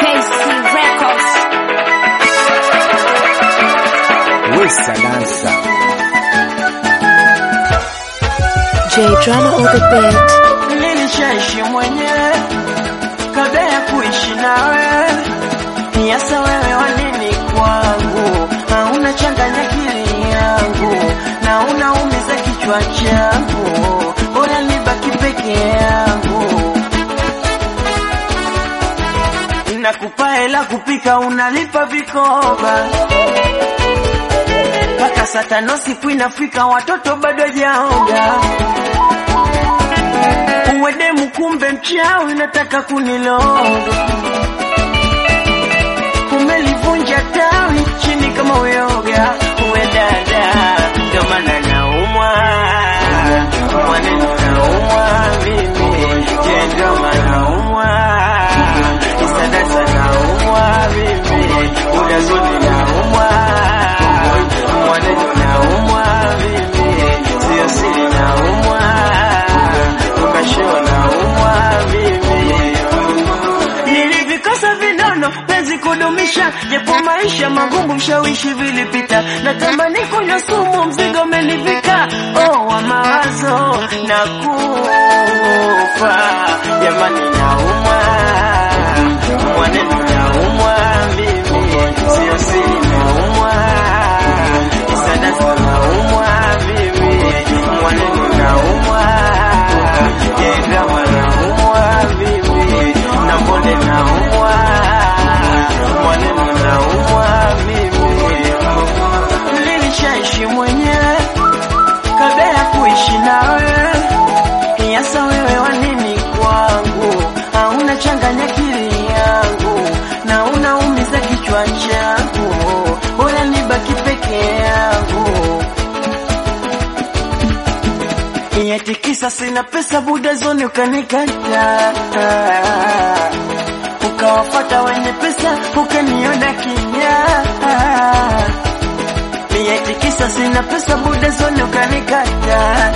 KC Records. Wesa dansa J Drama on the beat. Nilishaishi mwenyewe kabla ya kuishi nawe, niasa wewe wanini kwangu, hauna changanya akili yangu na unaumiza kichwa changu, bora nibaki peke yangu. Nakupa hela kupika, unalipa vikoba mpaka saa tano siku inafika, watoto bado jaoga uwedemu kumbe mchawi nataka kuniloga umelivunja tawi chini kama uyoga uwe dada ndo maana naumwa maneno naumwa mimi je ndo maana naumwa isadasa naumwa mimi udazuni naumwa maneno naumwa mimi sio siri naumwa ukashona umwa mimi nilivikosa vinono penzi kudumisha japo maisha magumu mshawishi vilipita natamani kunywa sumu mzigo umenivika oh, wa mawazo na kufa jamani naumwa mwaneno naumwa mimi sio siri naumwa isadasa naumwa mimi mwaneno naumwa Jendama naumwa mimi na mbone naumwa mwaneno naumwa mimi nilishaishi mwenyewe kabla ya kuishi nawe yasa wewe wanini kwangu hauna changanya akili yangu na unaumiza kichwa changu bora nibaki peke yangu Eti kisa sina pesa buda zoni ukanikata ukawafata wenye pesa ukaniona kinya Eti kisa sina pesa buda zoni ukanikata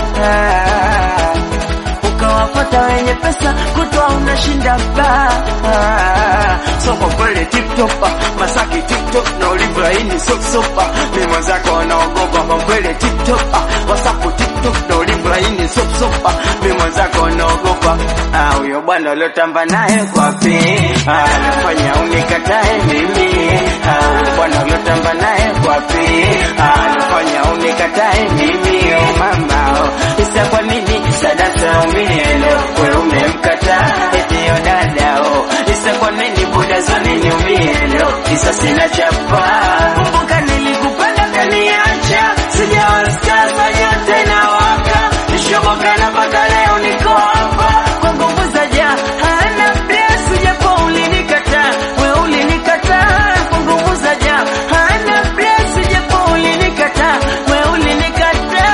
ukawapata wenye pesa kutwa unashinda ba so kwa kweli tiktok ah, masaki tiktok na ulivrahini sopsopa mi mwenzako wanaogopa kwa kweli tiktok ah, wasapu tiktok na ulivrahini sopsopa mi mwenzako wanaogopa Ah, huyo bwana uliotamba naye kwapi Ah, anafanya unikatae mimi Ah, huyo bwana uliotamba naye kwapi Ah, anafanya unikatae mimi oh mama oh. isa kwa nini sadasa umielo we umemkata etio dadao isa kwa nini buda zoni niumielo isa sina chapa kumbuka nilikupenda kaniacha sijawastasa yote na waka nishoboka na mpaka leo niko hapa kwa nguvu za ja hana bless japo ulinikata we ulinikata kwa nguvu za ja hana bless japo ulinikata we ulinikata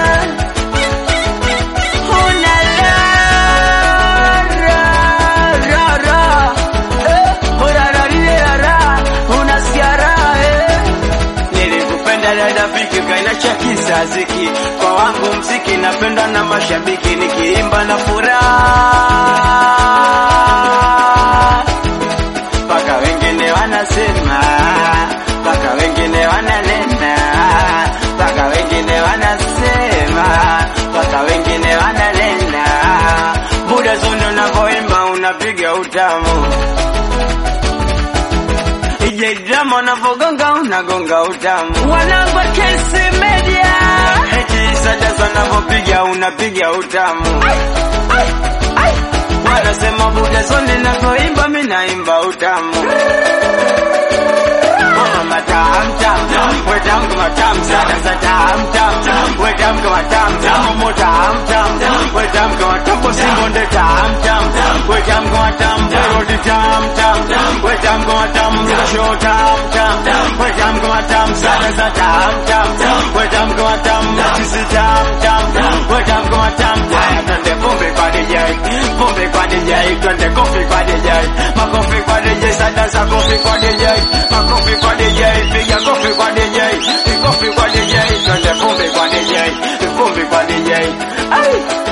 Una la ra ra ra eh, ora ra ri ra ra una siara eh. Nilikupenda dada fiki kaina cha kisaziki kwa wangu mziki napenda na mashabiki nikiimba na furaha mpaka wengine wanasema mpaka wengine wananena mpaka wengine wanasema mpaka wengine wananena buda zondo unavyoimba unapiga utamu ije drama unavyogonga unagonga utamu wanangu wa KC Media eti sadasa unavyopiga unapiga utamu wanasema buda zondo navyoimba mi naimba utamu Mama tam tam, we tam kama tam sada sa tam tam, we tam kama tam tam, mo tam tam, we tam kama tam po simbonde tam tam, we tam kama tam, roti tam tam, we tam kama tam, show tam tam, we tam kama tam sada sa tam tam, we tam kama tam, sisi tam tam, we tam kama tam, twende pombe kwa DJ, pombe kwa DJ, twende kofi kwa DJ, makofi kwa DJ, sada sa kofi kwa DJ, makofi kwa DJ, piga kofi kwa DJ, kofi kwa DJ, twende pombe kwa DJ, pombe kwa DJ. Ai!